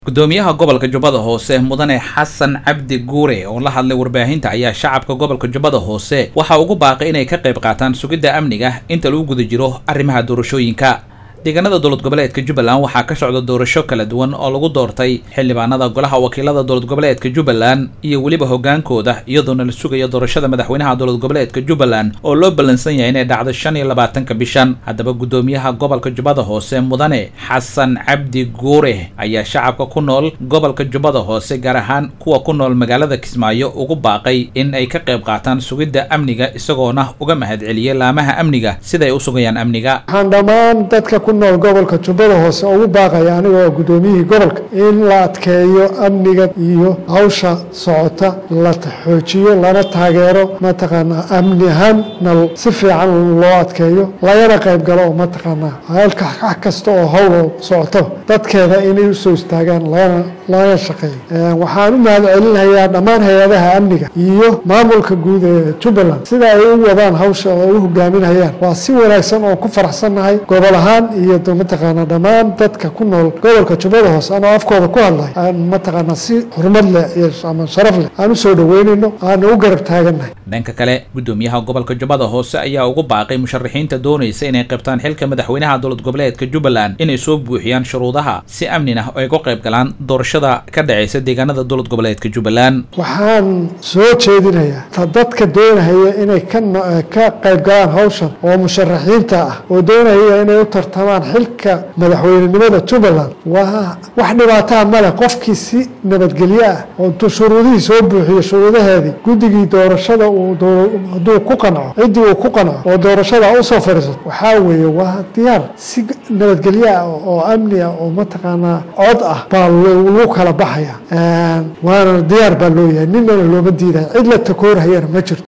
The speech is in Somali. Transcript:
gudoomiyaha gobolka jubbada hoose mudane xasan cabdi guure oo la hadlay warbaahinta ayaa shacabka gobolka jubbada hoose waxa ugu baaqay inay ka qayb qaataan sugidda amniga inta lagu guda jiro arrimaha doorashooyinka deegaanada dowlad goboleedka jubbaland waxaa ka socda doorasho kala duwan oo lagu doortay xildhibaanada golaha wakiilada dowlad goboleedka jubbaland iyo weliba hogaankooda iyadoona la sugayo doorashada madaxweynaha dowlad goboleedka jubbaland oo loo ballansan yahay inay dhacdo shan iyo labaatanka bishan haddaba gudoomiyaha gobolka jubbada hoose mudane xasan cabdi guure ayaa shacabka ku nool gobolka jubbada hoose gaar ahaan kuwa ku nool magaalada kismaayo ugu baaqay in ay ka qayb qaataan sugidda amniga isagoona uga mahadceliyay laamaha amniga siday u sugayaan amniga waxaan dhammaan dadka ku nool gobolka jubbada hoose ugu baaqaya aniga oo guddoomiyihii gobolka in la adkeeyo amniga iyo hawsha socota la xoojiyo lana taageero mataqaanaa amni ahaanna si fiican loo adkeeyo lagana qayb galo oo mataqaanaa halka wax kasta oo hawl socotaba dadkeeda inay usoo istaagaan lagana lagana shaqeeyo waxaan u mahad celinayaa dhammaan hay-adaha amniga iyo maamulka guud ee jubbaland sida ay u wadaan hawsha oo u hogaaminayaan waa si wanaagsan oo ku faraxsannahay gobol ahaan iyo mataqaanaa dhammaan dadka ku nool gobolka jubbada hoose anoo afkooda ku hadlay aan mataqaanaa si xurmad leh iyo ama sharaf leh aan usoo dhaweynayno aan u garab taagannahay dhanka kale gudoomiyaha gobolka jubbada hoose ayaa ugu baaqay musharaxiinta doonaysa inay qabtaan xilka madaxweynaha dowlad goboleedka jubbaland inay soo buuxiyaan shuruudaha si amnina ay uga qayb galaan doorashada ka dhacaysa deegaanada dowlad goboleedka jubbaland waxaan soo jeedinayaa ta dadka doonahaya inay ka qayb galaan hawshan oo musharaxiinta ah oo doonaya inay u tartamaan xilka madaxweynenimada jubbaland waa wax dhibaataa male qofkii si nabadgelyo ah oo intuu shuruudihii soo buuxiyo shuruudaheedii guddigii doorashada hadduu ku qanco ciddii uu ku qanco oo doorashada usoo fadhiisato waxaa weeye waa diyaar si nabadgelyo ah oo amni ah oo mataqaanaa cod ah baa lagu kala baxaya waana diyaar baa loo yahay ninana looma diidaya cid la takoorhayana ma jirto